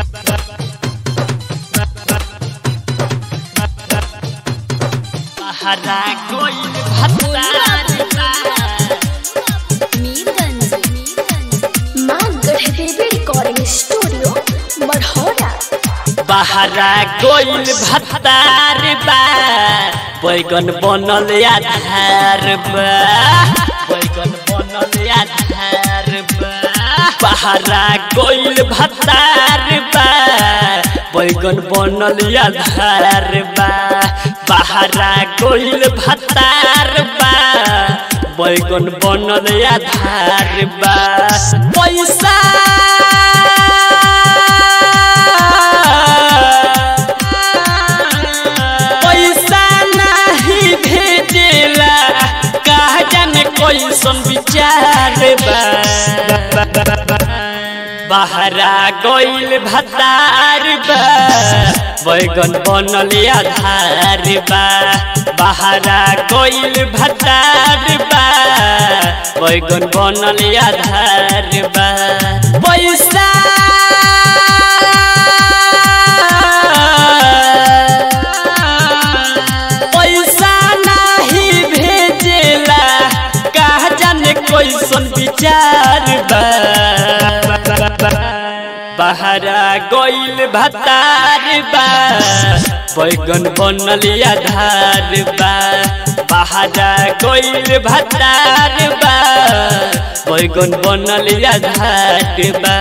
हरा कोई भत्ता मीरगंज माँ गढ़देवी रिकॉर्डिंग स्टूडियो मढ़ौरा बहरा गोइल भत्तार बा बैगन बनल आधार बा बैगन बनल आधार बा बहरा गोइल भत्तार बा बैगन बनल आधार बा बहरा गोइल भत्तार बा बैगन बनल आधार बा पैसा पैसा नहीं भेजेला कहा जाने कैसन विचार बा बहरा गइल भतार बा बैगन बनल आधार बा बहरा गइल भतार बा बैगन बनल आधार बा पैसा पैसा नहीं भेजेला कहा जाने कैसन विचार बा बहरा गइल भतार बा बैगन बनल आधार बा बहरा गइल भतार बा बैगन बनल आधार बा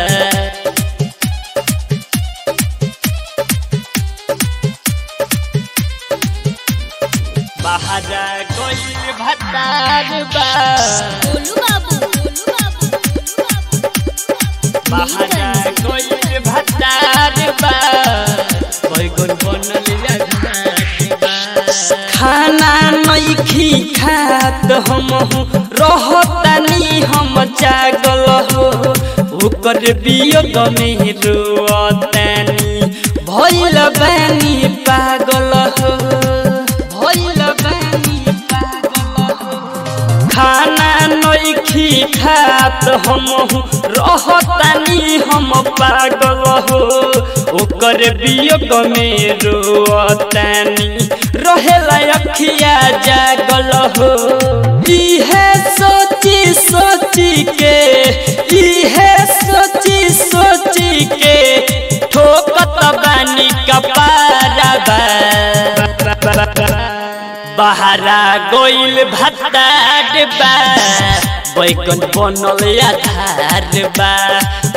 बहरा गइल भतार बा गोलू बाबू बहरा गइल भतार बा बैगन बनल आधार बा खाना नइखी खात हम रहतानी हम जागल हो ओकर वियोग में रोतानी भइल बानी पागल हो भइल बानी पागल हो खाना नइखी खात हम रहतानी हम पागल हो ओकर वियोग में रोतानी रहेला अखिया जागल हो इहे सोची सोची के इहे सोची सोची के ठोकत बानी कपारा बा बहरा गोइल भत्तार बा बैगन बनल आधार बा